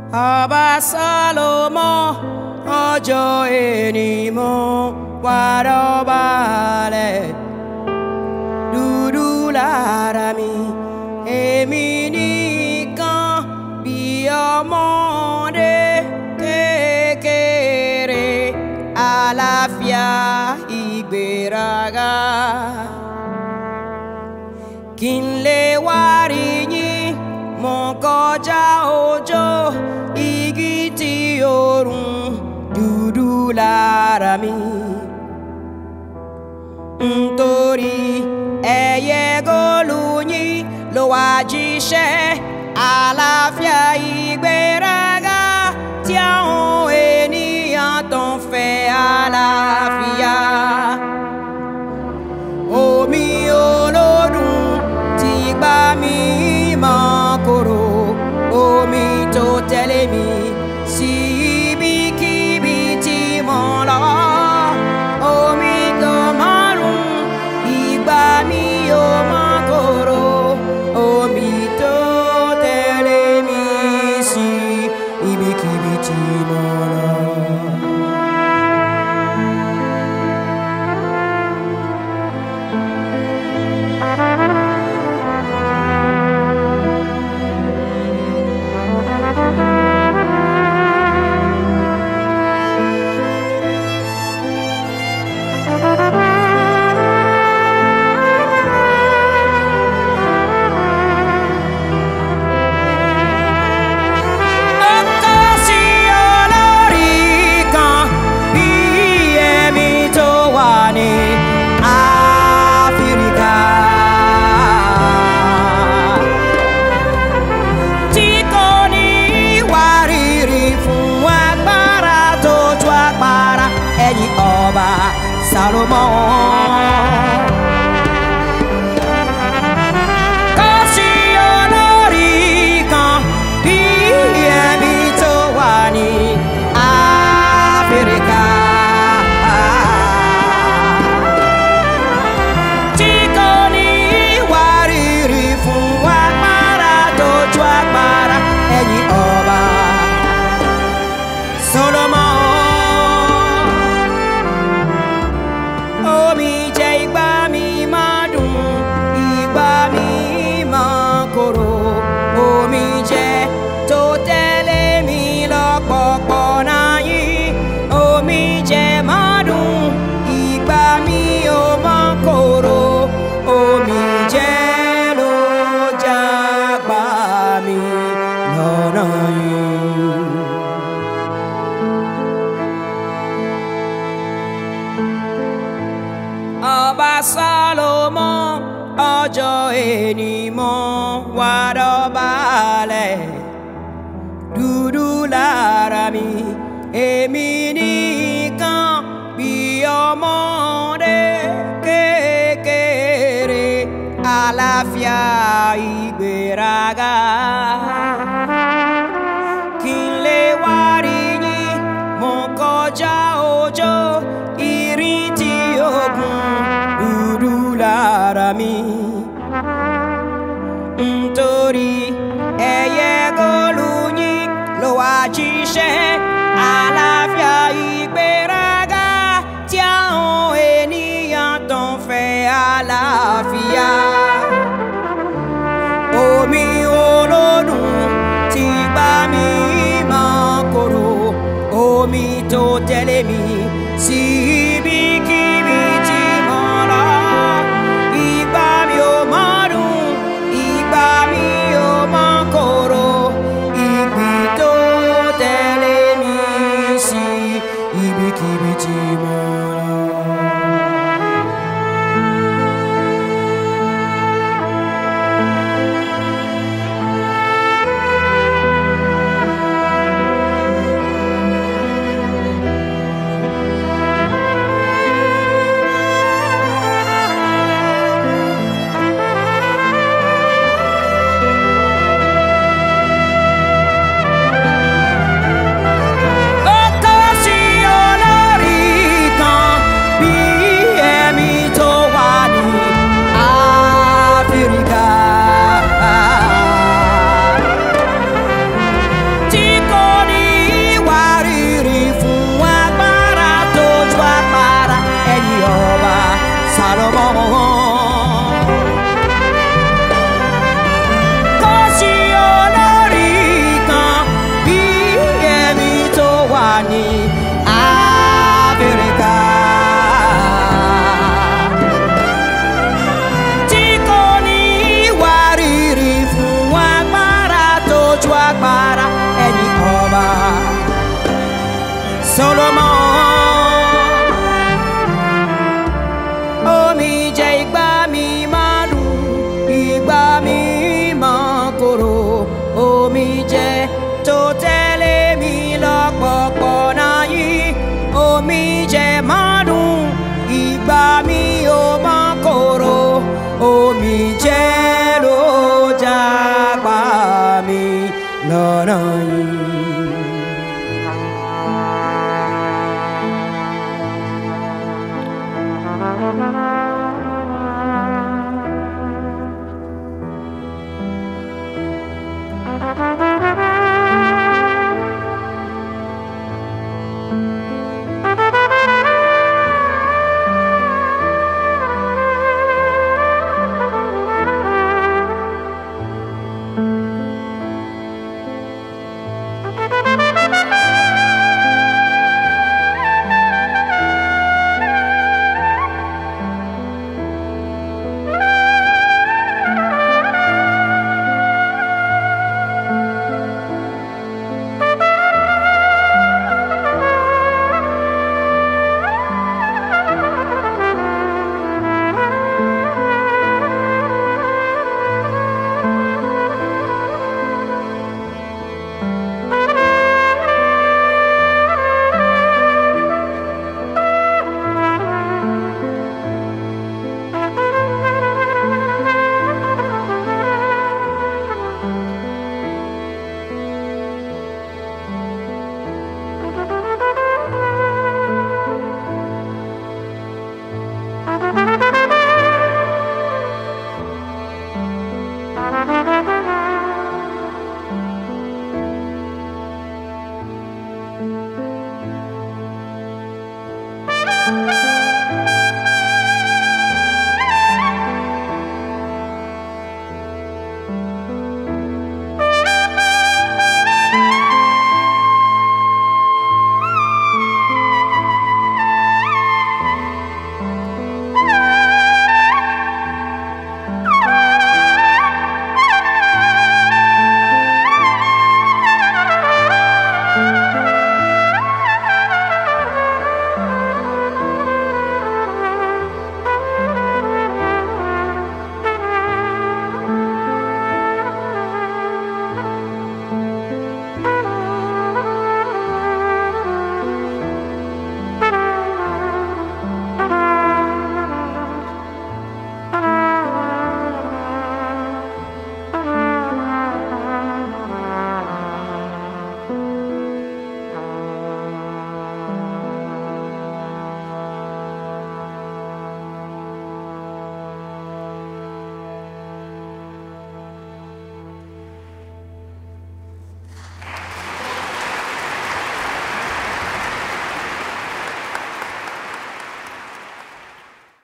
ọba Sálómọ́ ọjọ́ ẹni mo wá dọ̀bálẹ̀ dúdú lára mi èmi nìkan bí ọmọdé kékeré àlàáfíà ìgbéraga kí n lè wá rí yín mo kọjá òjò igi tí òórùn dúdú lára mi nítorí ẹyẹ góòlù yín ló wá jíṣẹ́ àlàáfíà ìgbéraga tí àwọn ènìyàn tó ń fẹ́ àlàáfíà omi olódùn ti gbá mi mọ́ kóró omi tó tẹ̀lé mi sí ibikíbi tí mo lọ omi tó márùn ìgbà mi ò mọ́ kóró omi tó tẹ̀lé mi sí ibikíbi tí mo lọ. Ọkọ sí olórí kan bí èmi tó wà ní Áfíríkà. Tí kò ní wárìrì fún agbára tó ju agbára ẹ̀yìn ọba Sálómọ́. Kò sí olórí kan bí ẹ̀mí tó wà ní Áfíríkà. Tí kò ní wárìrì fún agbára tó ju agbára ẹ̀yìn ọba Sólómọ́. Omi jẹ́ ìgbà mi máa dùn, ìgbà mi máa korò. Omi jẹ́ tó tẹ̀lé mi lọ́pọ̀pọ̀ náà yìí. Omi jẹ́ máa dùn, ìgbà mi ò máa korò. Omi jẹ́ ló jágbá mi lọ́nà yìí. ọba Sálómọ́ ọjọ́ ẹni mo wá dọ̀bálẹ̀ dúdú lára mi èmi nìkan bí ọmọdé kékeré àlàáfíà ìgbéraga kí n lè wá rí yín mo kọjá òjò ìrìn tí ogun dúdú lára mi nítorí ẹyẹ góòlù yín ló wá jíṣẹ́ àlàáfíà ìgbéraga tí àwọn ènìyàn tó ń fẹ́ àlàáfíà omi olódùn ti gbá mi mọ́ kóró omi tó tẹ̀lé mi sí ibikíbi tí mo lọ. Ìgbà mi ò mọ́ dùn, ìgbà mi ò mọ́ kóró, ìgbì tó tẹ̀lé mi sí ibikíbi tí mo lọ. omi jẹ tó tẹ̀lé mi lọ́pọ̀pọ̀ náà yìí omi jẹ márùn ìgbà mi ò mọ kóró omi jẹ ló jápa mi lọ́nà yìí. Thank you.